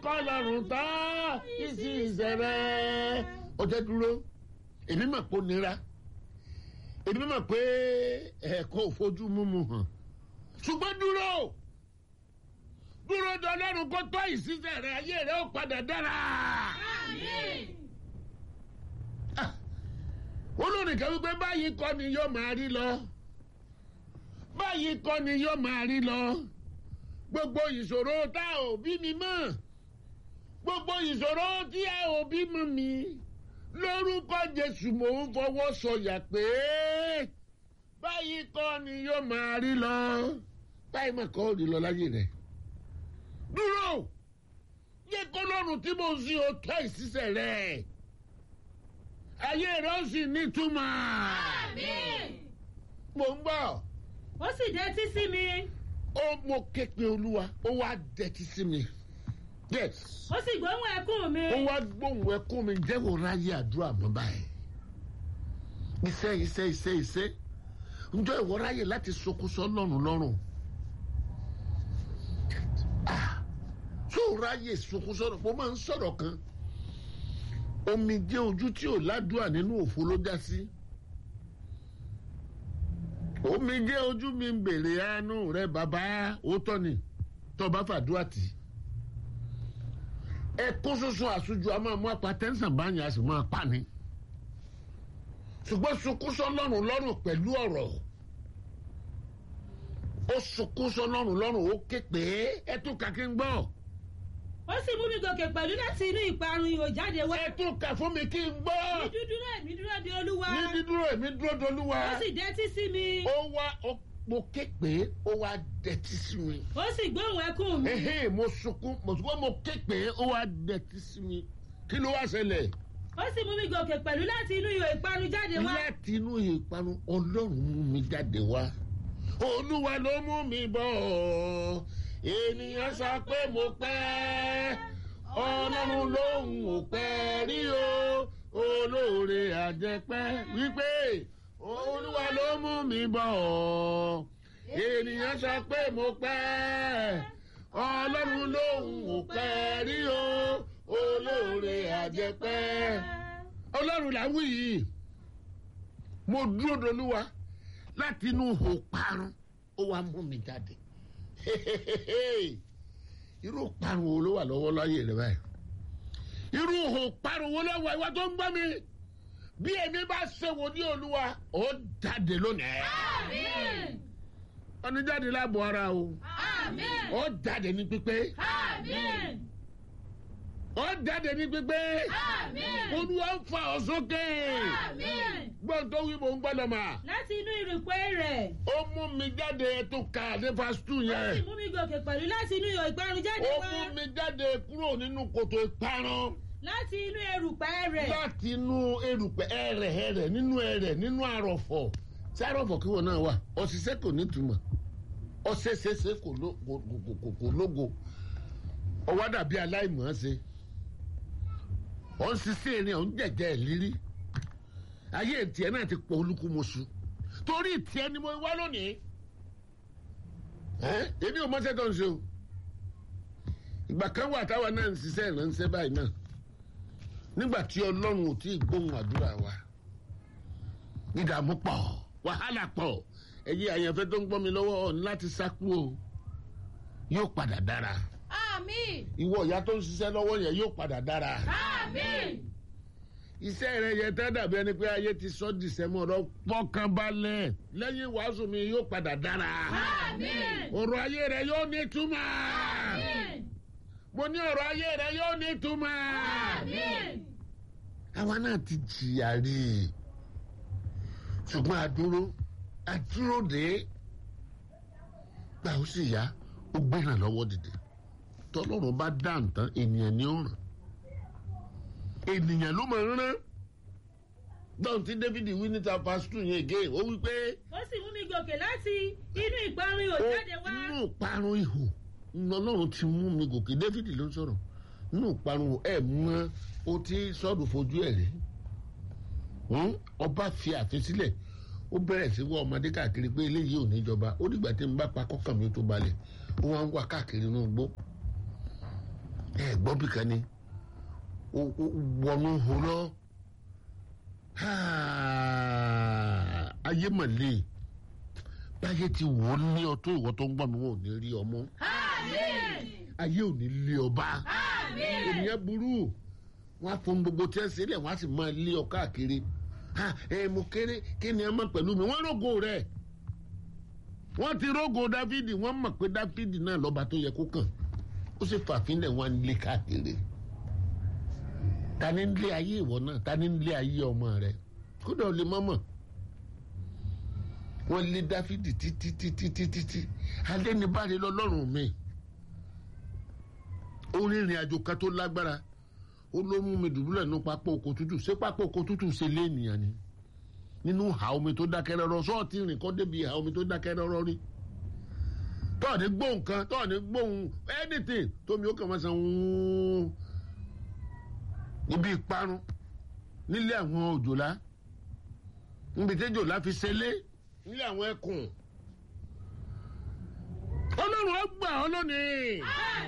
kọ́ lọ́rùn tán ìsì ìṣẹ̀rẹ̀ ó jẹ́ dúró èmi mọ̀ pé ó nira èmi mọ̀ pé ẹ̀kọ́ òfojú múmu hàn ṣùgbọ́n dúró dúró de ọlọ́run kó tọ́ ìṣiṣẹ́ rẹ ayé rẹ ó padà dára. olóríkẹ́ wípé báyìí kọ́ ni yóò máa rí lọ báyìí kọ́ ni yóò máa rí lọ gbogbo ìṣòro tá ò bí mi mọ̀ gbogbo ìṣòro tí a ò bí mọ̀ mi lórúkọ Jésù mò ń fọwọ́ sọ̀yà pé báyìí kọ́ ni yóò máa rí lọ báyìí mà kọ́ ò rí lọ láyé rẹ̀ dúró yẹ kó lọ́rùn tí mo ń sin òótọ́ ìṣiṣẹ́ rẹ̀ ayé rẹ̀ ó sì nítumọ̀. mo ń bọ̀. ó sì dẹ́tí sí mi. ó mo ké pe olúwa ó wá dẹ́tí sí mi. yes. ó sì gbóhùn ẹkún mi. ó wá gbóhùn ẹkún mi jẹ́wọ́ ráyè àdúrà mọ́ báyìí. iṣẹ́ iṣẹ́ iṣẹ́ iṣẹ́ ǹjọ́ ìwọ ráyè láti sokúsọ lọ́rùn lọ́rùn. tó ráyè sokúsọ mo máa ń sọ̀rọ̀ kan omijé ojú tí ò ládùúà nínú òfo ló já sí omijé ojú mi ń bèrè àánú rẹ bàbá òótọ́ ni tọba fàdúrà tì ẹkún ṣoṣo àṣojú a máa mú apatẹ́nsàn báyìí a sì máa pa ni ṣùgbọ́n sunkúnsọ lọ́rùn lọ́rùn pẹ̀lú ọ̀rọ̀ ó sunkúnsọ lọ́rùn lọ́rùn ó ké pé ẹ tún kàkí ń gbọ́ ó sì mú mi gòkè pẹ̀lú láti inú ìparun ihò jáde wá. ẹ tún kà fún mi kí n gbọ́. ní dúdúró èmi dúró de olúwa. ní dídúró èmi dúró de olúwa. ó sì dẹ́tí sí mi. ó wá ó mo ké pé ó wá dẹ́tí sí mi. ó sì gbóhùn ẹkún mi. ehe mo sunkún mo sunkún mo ké pé ó wá dẹ́tí sí mi kí ló wá ṣẹlẹ̀. ó sì mú mi gòkè pẹ̀lú láti inú ihò ìparun jáde wá. láti inú ìparun ọlọ́run mú mi jáde wá. olúwa ló mú mi bọ̀ ènìyàn sọ pé mo pẹ́ ọlọ́run lòun ò pẹ́ rí o olóore àjẹpẹ́ wípé olúwa ló mú mi bọ̀ ènìyàn sọ pé mo pẹ́ ọlọ́run lòun ò pẹ́ rí o olóore àjẹpẹ́ ọlọ́run là ń wí yìí mo dúró dolúwa láti inú ihò parun ó wá mú mi jáde irú parun wo ló wà lọ́wọ́ láyé rẹ báyìí irú ihò parun wo ló wà ìwà tó ń gbọ́ mi bí èmi bá ṣe wò ní olúwa ó jáde lónìí. àmín. ọ̀nì jáde láàbò ara o àmín. ó jáde ní pípé àmín. ó jáde ní pípé àmín. olúwa ń fa ọ sókè àmín. gbọ́n tó wí mò ń gbọ́dọ̀ mà láti inú ìrìpẹ́ rẹ̀. ó mú mi jáde tó ka ní fásitì ó sì yẹn mú mi gòkè pẹ̀lú láti inú ihò ìparun jáde ó wá. mú mi jáde kúrò nínú kòtò ìparun. láti inú erùpẹ̀ rẹ̀. láti inú erùpẹ̀ ẹrẹ̀ ẹrẹ̀ nínú ẹrẹ̀ nínú àrọ̀fọ̀ tí àrọ̀fọ̀ kí wọn náà wà ọ̀ṣiṣẹ́ kò ní túmọ̀ ọ̀ṣẹ̀ṣẹ̀ṣẹ̀ kò ló- kò- kò- kò- kò- kò lógo ọwọ́ dàbí aláìmọ̀ ṣe ọ̀ ń ṣiṣẹ́ erin ọ̀ ń jẹ̀jẹ̀ ìlírí ayé tiẹ̀ náà ti pọ̀ olúkúmuṣu torí tiẹ̀ ni mo wá lónìí ẹ́ èmi ò mọ́ṣẹ́ tó ń ṣe o ìgbà kan wà táwa náà ń ṣiṣẹ́ ìránṣẹ́ báyìí náà nígbà tí ọlọ́run ò tí ì gbóhùn àdúrà wa ìdààmú pọ̀ wàhálà pọ̀ ẹ̀yin àyànfẹ́ tó ń gbọ́ mi lọ́wọ́ ọ̀n láti sákú o yóò padà dára àmín. ìwọ ìyá tó ń ṣiṣẹ́ lọ́wọ́ yẹn yóò padà dára àmín. iṣẹ́ rẹ yẹ tẹ́ dàbí ẹni pé ayé ti sọ́ dìsẹ́mọ̀ ọ̀rọ̀ pọ́kànbalẹ̀ lẹ́yìn wàásù mi yóò padà dára àmín. ọ̀rọ̀ ayé rẹ yóò ní túmọ̀ àmín. mo ní ọ̀rọ̀ ayé rẹ yóò ní túmọ̀ àmín. àwa náà ti jìyà rí i ṣùgbọ́n àdúró àdúró dé gbà ó sì yá ó gbéra lọ́wọ́ dìde tọ́lọ́run bá dá nǹkan ènìyàn ní ó ràn ènìyàn ló máa ń rán dọ́n tí David wí níta pásítù yẹn gé ó wí pé ó sì mú mi gòkè láti inú ìparun ihò ó jáde wá. nínú ìparun ihò ọlọ́run ti mú mi gòkè David ló ń sọ̀rọ̀ nínú ìparun ihò ẹ̀ mọ o ti sọ́ọ̀dù fojú ẹ̀ rí Hmm? ọba fi àfin sílẹ̀ ó bẹ̀rẹ̀ sí wá ọmọdé káàkiri pé eléyìí ò ní jọba ó dìgbà tí n bá pa kọ́kàn mi tó balẹ̀ ó wá ń wá káàkiri inú igbó ẹ gbọ́ bí kan ni ó ó wọnú horọ́ ayé mọ̀lẹ́ báyé ti wò ó ní ọtún ìwọ tó ń gbọ́ mi wọn ò ní rí ọmọ ayé ò ní lé ọba ènìyàn burú wọn á fún gbogbo tí ẹ sílẹ̀ wọn á sì máa lé ọ káàkiri ha ẹ mo kéré kí ni ẹ mọ̀ pẹ̀lú mi wọ́n rògo rẹ̀ wọ́n ti rògo dáfídì wọ́n mọ̀ pé dáfídì náà lọ́ba tó yẹ kó kàn ó sì fàfínlẹ̀ wọn lé káàkiri ta ni ń lé ayé ìwọ náà ta ni ń lé ayé ọmọ rẹ kódà ó lè mọ́mọ́ wọ́n lé dáfídì títí títí títí tí alẹ́ ní báre lọ́lọ́run mi ó rìnrìn àjò kan tó lágbára ó ló mú mi dùbúlẹ̀ nínú pápá oko tútù ṣé pápá oko tútù ṣe lé ènìyàn ni nínú ìhà omi tó dákẹ́ rọ́rọ́ sọ́ọ̀tì rìn kọ́ débi ìhà omi tó dákẹ́ rọ́rọ́ rí tọ́ọ̀ni gbóhùn kan tọ́ọ̀ni gbóhùn anything tómi ó kàn máa san wúúú níbi ìparun nílé àwọn òjòlá níbi tí òjòlá fi ṣẹlẹ̀ nílé àwọn ẹkùn ọlọ́run ó gbà ọ́ lónìí.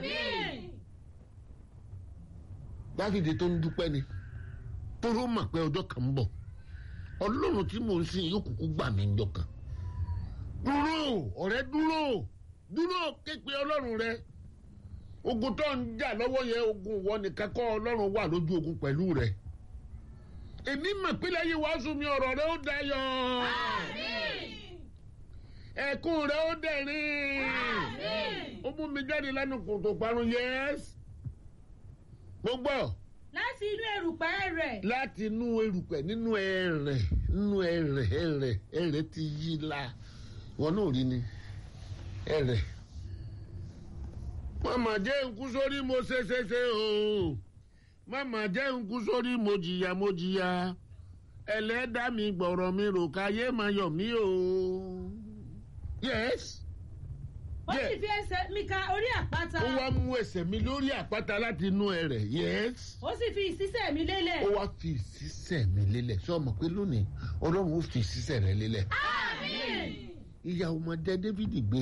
dáfídì tó ń dúpẹ́ ni tóró mọ̀ pé ọjọ́ kan ń bọ̀ ọlọ́run tí mò ń sìn yóò kúkú gbà mí ńjọ́ kan dúró ọ̀rẹ́ dúró dúró képe ọlọ́run rẹ ogun tó ń jà lọ́wọ́ yẹn ogun ìwọ nìkan kọ́ ọlọ́run wà lójú ogun pẹ̀lú rẹ èmi mọ̀ pé lẹ́yìn wàásù mi ọ̀rọ̀ rẹ ó dayọ̀ ẹ̀kún rẹ ó dẹ̀rín ó mú mi jáde lẹ́nu kòtò parun yẹ́s gbogbo láti inú erùpẹ̀ rẹ̀ láti inú erùpẹ̀ nínú ẹ̀rẹ̀ nínú ẹ̀rẹ̀ ẹ̀rẹ̀ ẹ̀rẹ̀ ti yí la wọn náà rí ni ẹ̀rẹ̀ mama jẹ́ nkú sórí mo ṣe ṣe ṣe o mama jẹ́ nkú sórí mo jìyà mo jìyà ẹlẹ́dá mi gbọ̀rọ̀ mi rò káyé máa yọ̀ mí o. yes ó Yeah. sì fi ẹsẹ̀ mi ka orí àpáta ó wá mú ẹsẹ̀ mi lórí àpáta láti inú ẹ̀rẹ̀ yes ó sì fi ìsísẹ̀ mi lélẹ̀ ó wá fi ìsísẹ̀ mi lélẹ̀ ṣé o mọ̀ pé lónìí ọlọ́run ó fi ìsísẹ̀ rẹ lélẹ̀ ìyá ọmọdé Dáfídì gbé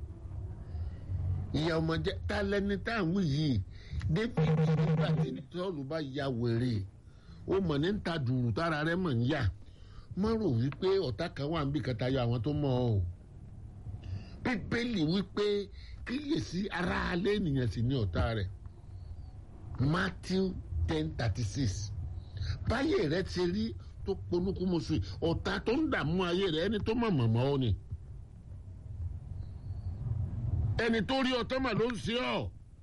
ìyá ọmọdé ta lẹni tá à ń wí yìí Dáfídì nígbà tí tọ́lù bá ya wèrè ó mọ̀ ní ta dùrù tára rẹ mọ̀ ń yà mọ́ rò wípé ọ̀tá kan wà níbi kẹta yọ àwọn tó mọ̀ ọ́ o bíbélì wípé kíyèsí ara alẹ́ ènìyàn sì ní ọ̀tá rẹ̀ Matthew ten thirty six báyé rẹ ti rí tó ponúkúmuṣu ọ̀tá tó ń dààmú ayé rẹ ẹni tó mọ̀ mọ̀mọ́ ọ ni ẹni tó rí ọtọ́ mà ló ń ṣe ọ́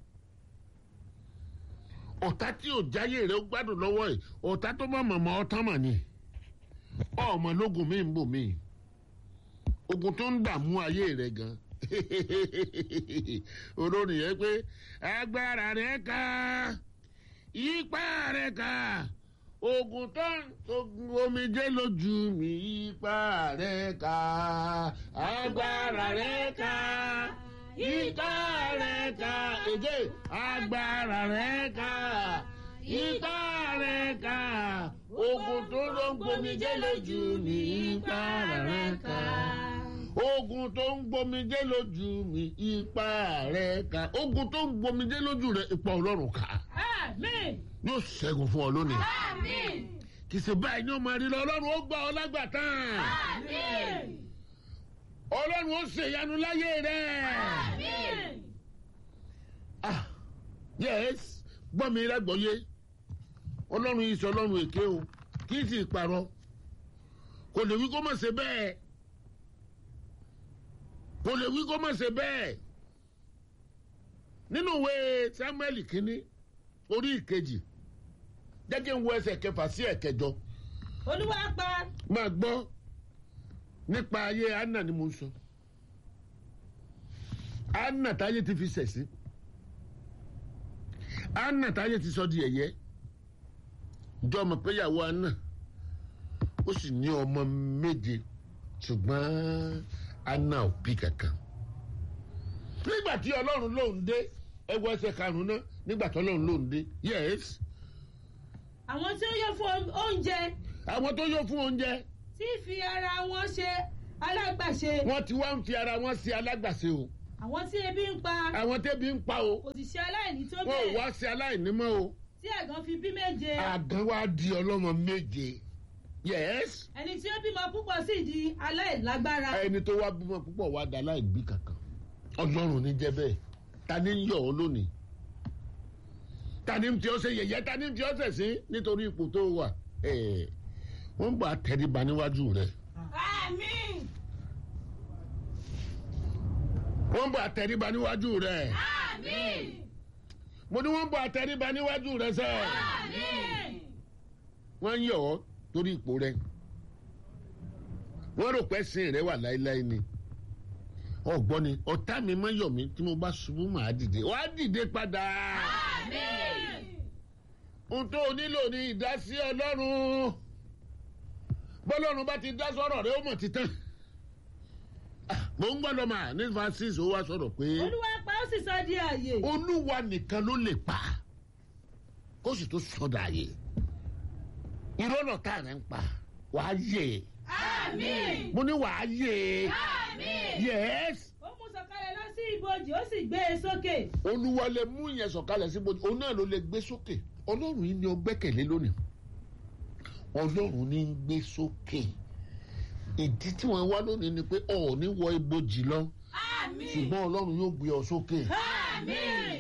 ọ̀tá tí ò jáyé rẹ ó gbádùn lọ́wọ́ ẹ̀ ọ̀tá tó mọ̀ mọ̀mọ́ ọtán mà ni ọmọ lógun mi ń bò mí ogun tó ń dààmú ayé rẹ gan olórin yẹn pé agbára rẹ ká ipá rẹ ká ogun tó ń ogun omijé lójú mi ipá rẹ ká agbára rẹ ká ipá rẹ ká èdè agbára rẹ ká ipá rẹ ká ogun tó ló ń gbomijé lójú mi ipá rẹ ká ogun tó ń gbomijé lójú mi ipá rẹ ká ogun tó ń gbomijé lójú rẹ ipa ọlọ́run ká àmín yóò ṣẹ́gun fún ọ lónìí àmín kì í ṣe báyìí ní ọmọ rí lọ ọlọ́run ó gbà ọ lágbàtàn àmín ọlọ́run ó ṣèyanu láyé rẹ. àmín ah yes gbọ́ mi lágbọ́yé ọlọ́run yìí sọ ọlọ́run èké o kì í sì parọ́ kò lè wí kó má ṣe bẹ́ẹ̀ kò lè wí kó má ṣe bẹ́ẹ̀ nínú ìwé samuel kínní orí ìkejì jẹ́jẹ́ ń wo ẹsẹ̀ kẹfà sí ẹ̀kẹjọ olúwa pa máa gbọ́ nípa ayé anna ni mo ń sọ anna táyé ti fi sẹ̀ sí anna táyé ti sọ di ẹ̀yẹ jọ ọmọ péyàwó anna ó sì ní ọmọ méje ṣùgbọ́n anna ò bí kankan nígbà tí ọlọ́run lòún dé ẹwọ ẹsẹ̀ karùn-ún náà nígbà tí ọlọ́run lòún dé yes àwọn tí ó yọ fún oúnjẹ àwọn tó yọ fún oúnjẹ tí fi ara wọn ṣe alágbàṣe wọ́n ti wá ń fi ara wọn sí alágbàṣe o àwọn tí ebi ń pa àwọn tẹ́bi ń pa o kò sì ṣe aláìní tó wọn ò bẹ́ẹ̀ wá sí aláìní mọ́ o tí ẹ̀gàn fi bí méje àgàn wa di ọlọ́mọ méje yes ẹni tí ó bímọ púpọ̀ sì di aláìlágbára ẹni tó wá bímọ púpọ̀ wá da láìbí kankan ọlọ́run ní jẹ́ bẹ́ẹ̀ ta ni ń yọ̀ ọ́ lónìí ta ni ń tí ọ́ ṣe yẹ̀yẹ́ ta ni ń tí ọ́ ṣẹ̀ sí nítorí ipò tó wà ẹ̀ wọ́n ń bọ̀ àtẹríba níwájú rẹ̀ àmín wọ́n ń bọ̀ àtẹríba níwájú rẹ̀ àmín mo ní wọ́n ń bọ̀ àtẹríba níwájú rẹ̀ sẹ́ àmín wọ́n ń yọ̀ ọ́ torí ipò rẹ̀ wọ́n rò pé sin rẹ̀ wà láéláé ni ọ̀gbọ́n ni ọ̀tá mi máa yọ̀ mí tí mo bá ṣubú màá dìde wàá dìde padà. àmín ohun tó o nílò ní ìdásí ọlọ́run bọ́lọ́run bá ti dá sọ̀rọ̀ rẹ ó mọ̀ títàn mo ń gbọ́dọ̀ mà ní francis ó wá sọ̀rọ̀ pé olúwa pa ó sì sọ di àyè olúwa nìkan ló lè pa kó sì tó sọdọ̀ àyè ìrọ́nà tá à ń pa wàá yè àmín mo ní wàá yè àmín yes ó mú sọ̀kalẹ̀ lọ sí ibojì ó sì gbé e sókè olúwa lè mú yẹn sọ̀kalẹ̀ sí bójú òun náà ló lè gbé sókè ọlọ́run yìí ni ó gbẹ́kẹ̀lé lónìí ọlọ́run ní ń gbé sókè ìdí tí wọ́n wá lónìí ni pé ọ̀ ò ní wọ ibojì lọ àmín ṣùgbọ́n ọlọ́run yóò gbé ọ sókè àmín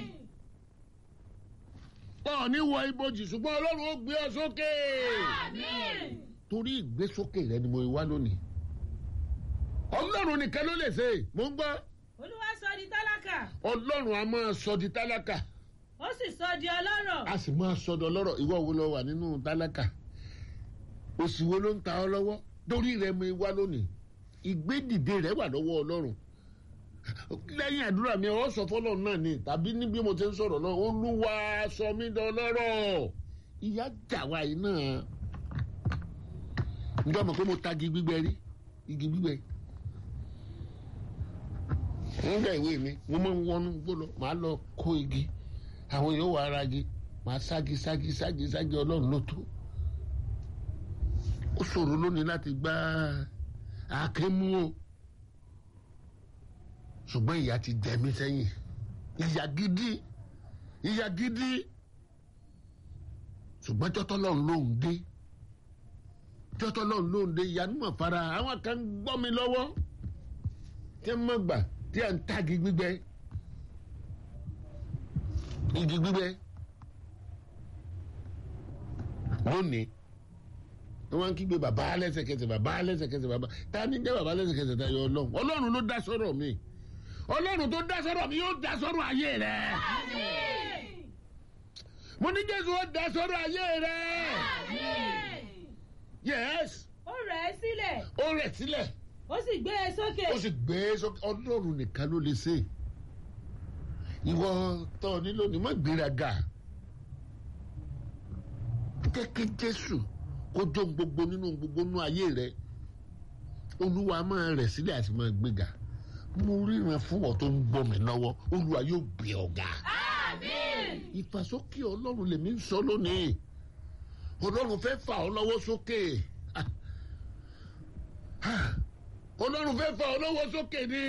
ọ̀ ò ní wọ ibojì ṣùgbọ́n ọlọ́run ó gbé ọ sókè àmín torí ìgbésókè rẹ ni mo wá lónìí ọlọ́run nìkan ló lè ṣe mo ń gbọ́ olúwa sọ di tálákà ọlọ́run a máa sọ di tálákà ó sì sọ di ọlọ́rọ̀ a sì máa sọdọ̀ lọ́rọ̀ ìwọ wo lọ wà nínú tálákà òsì wo ló ń ta ọ lọ́wọ́ torí rẹ mi wá lónìí ìgbédìde rẹ wà lọ́wọ́ ọlọ́run lẹ́yìn àdúrà mi ọ sọ fọlọ́run náà ni tàbí ní bí mo ti ń sọ̀rọ̀ náà olúwa sọ mí dọlọ́rọ̀ ìyá jà wá yìí náà ǹjọ́ mọ̀ pé mo tagi gbígbẹ rí igi gbígbẹ nígbà ìwé mi mo máa ń wọnú gbọ́dọ̀ màá lọ kó igi àwọn èèyàn wà ara igi màá sági sági sági sági ọlọ́run ló tó ó ṣòro lónìí láti gbá àáké mú o ṣùgbọ́n ìyá ti jẹ mí sẹ́yìn ìyá gidi ìyá gidi ṣùgbọ́n jọ́tọ́ lọ́run lóhùn dé jọ́tọ́ lọ́run lóhùn dé ìyanu mọ̀ fara àwọn kan gbọ́ mi lọ́wọ́ tí wọ́n mọ̀ gbà tí à ń tagi gbígbẹ igi gbígbẹ lónìí wọ́n ń kígbe bàbá lẹ́sẹ̀kẹsẹ̀ bàbá lẹ́sẹ̀kẹsẹ̀ bàbá ta ni jẹ́ bàbá lẹ́sẹ̀kẹsẹ̀ ta yọ ọlọ́run ọlọ́run ló dá sọ́rọ̀ mi ọlọ́run tó dá sọ́rọ̀ mi yóò dá sọ́rọ̀ ayé rẹ̀ àmín mo ní jésù ó dá sọ́rọ̀ ayé rẹ̀ àmín yes ó rẹ̀ ẹ́ sílẹ̀ ó rẹ̀ sílẹ̀ ó sì gbé e sókè ó sì gbé e sókè ọlọ́run nìkan ló lè ṣe ìwọ tó o nílò ní má gbéraga jẹ́ kí jésù kó jó gbogbo nínú gbogbo nínú ayé rẹ olúwa máa rẹ̀ sílẹ̀ àti máa gbéga mo ríran fún ọ tó ń gbọ́ mi lọ́wọ́ olúwa yóò gbé ọ̀gá àmín ìfàsókè ọlọ́run lèmi ń sọ lónìí ọlọ́run fẹ́ fà ọ́ lọ́wọ́ sókè Ah. Ah. ọlọ́run fẹ́ fà ọ́ lọ́wọ́ sókè ni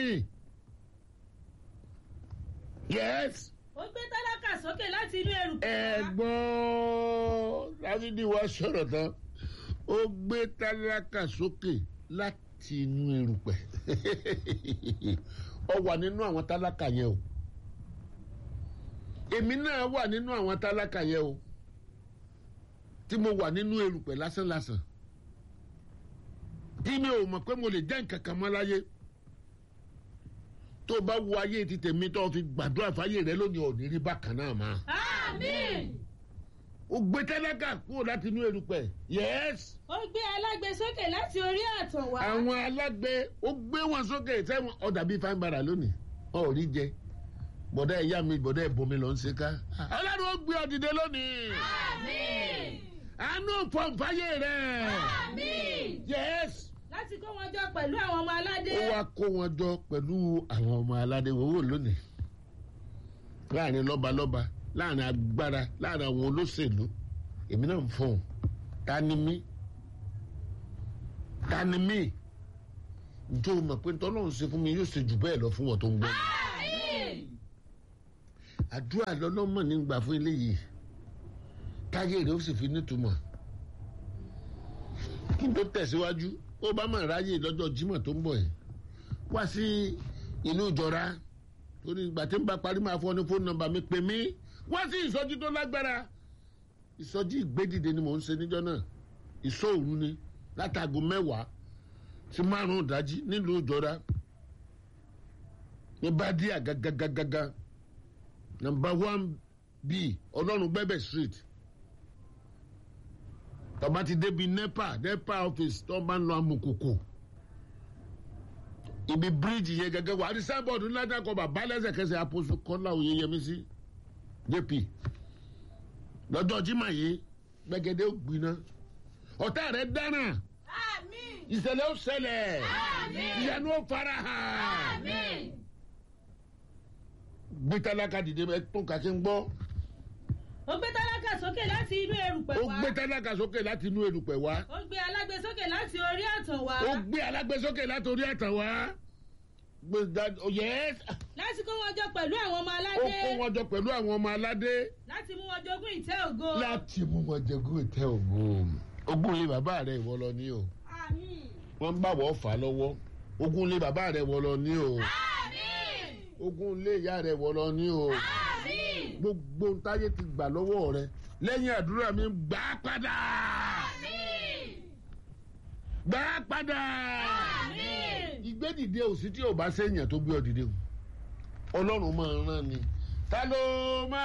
yes ó gbé tálákà sókè láti inú erùpẹ̀ wá. ẹ̀gbọ́n dávídì wá sọ̀rọ̀ tán ó gbé tálákà sókè láti inú erùpẹ̀ ọ wà nínú àwọn tálákà yẹn o èmi náà wà nínú àwọn tálákà yẹn o tí mo wà nínú erùpẹ̀ lásánlásán tí mi ò mọ̀ pé mo lè jẹ́ nǹkan kan mọ́ láyé tó bá wo ayé ti tèmi tó fi gbàdúrà fáyé rẹ lónìí ò ní rí bákan náà máa àmín ó gbé tálákà kúrò láti inú erùpẹ̀ yes ó gbé alágbe sókè láti orí àtàn wá. àwọn alágbe ó gbé wọn sókè sẹ́wọ̀n ọ̀dà bíi fáin bara lónìí ọ̀ ò rí jẹ bọ̀dá ìyá mi bọ̀dá ìbomi ló ń ṣe ká ọlọ́run ó gbé ọ dìde lónìí àmín àánú pọ̀nfáyé rẹ̀ àmín yes láti kó wọn jọ pẹ̀lú àwọn ọmọ aládé. ó wá kó wọn jọ pẹ̀lú àwọn ọmọ aládé wòwò lónìí láàrin lọ́balọ́ba láàrin agbára láàrin àwọn olóṣèlú èmi náà ń fọhùn ta ni mí ta ni mí njẹ́ o mọ̀ pé tọ́lọ́run ṣe fún mi yóò ṣe jù bẹ́ẹ̀ lọ fún wọn tó ń gbọ́ mi. àdúrà lọ́lọ́mọ̀ nígbà fún eléyìí táyé rẹ̀ ó sì fi nítumọ̀ kí n tó tẹ̀síwájú ó bá mà ráyè lọ́jọ́ Jímọ̀ tó ń bọ̀ yìí wá sí inú ìjọra torí ìgbà tí ń bá parí máa fọ́ ní fóònù nọ́mbà mi pè mí wá sí ìsọjí tó lágbára ìsọjí ìgbédìde ni mò ń ṣe níjọ́ náà ìṣòòru ni látago mẹ́wàá sí márùn-ún ìdájí nílùú ìjọra ní bádíà gágágágá nọ́mbà one b ọlọ́run gbẹ́bẹ̀ street tọ́ba ti débi nepa nepa office tó bá ń lọ amukoko ibi bíríìjì yẹn gẹ́gẹ́ wà á di sábọ̀dù ńlá dákọ̀ bàbá lẹ́sẹ̀kẹsẹ̀ àpòsù kọ́lá oyeyemisi jp lọ́jọ́ jimá yìí gbẹ̀gẹ́dẹ́ ó gbiná ọ̀tá rẹ̀ dáná àmín ìṣẹ̀lẹ̀ ó ṣẹlẹ̀ Àmín. ìyanu ó fara hàn àmín gbé tálákà dìde ẹ tún kàkí ń gbọ́ ó gbé tálákà sókè láti inú erùpẹ̀ ó wá gbé tálákà sókè láti inú erùpẹ̀ wá ó gbé alágbe sókè láti orí àtàn wá ó gbé alágbèsókè láti orí àtàn wá gbé dá- oh, yes láti kó wọn jọ pẹ̀lú àwọn ọmọ ó aládé kó wọn jọ pẹ̀lú àwọn ọmọ aládé láti mú wọn jogún ìtẹ́ ògo láti mú wọn jẹgún ìtẹ́ ògo ogún ilé bàbá rẹ̀ ìwọ lọ ní o àmín wọ́n ń bàwọ̀ fà á lọ́wọ́ ogún ilé bàbá rẹ̀ ìwọ lọ ní o àmín ogún ilé ìyá rẹ̀ ìwọ lọ ní o àmín gbogbo ntáyé ti gbà lọ́wọ́ rẹ̀ lẹ́yìn àdúrà mi gbà á padà àmín gbà á padà àmín ìgbédìde òsì tí ò bá séèyàn tó gbé ọ dìde o ọlọ́run máa ń rán ni ta ló máa.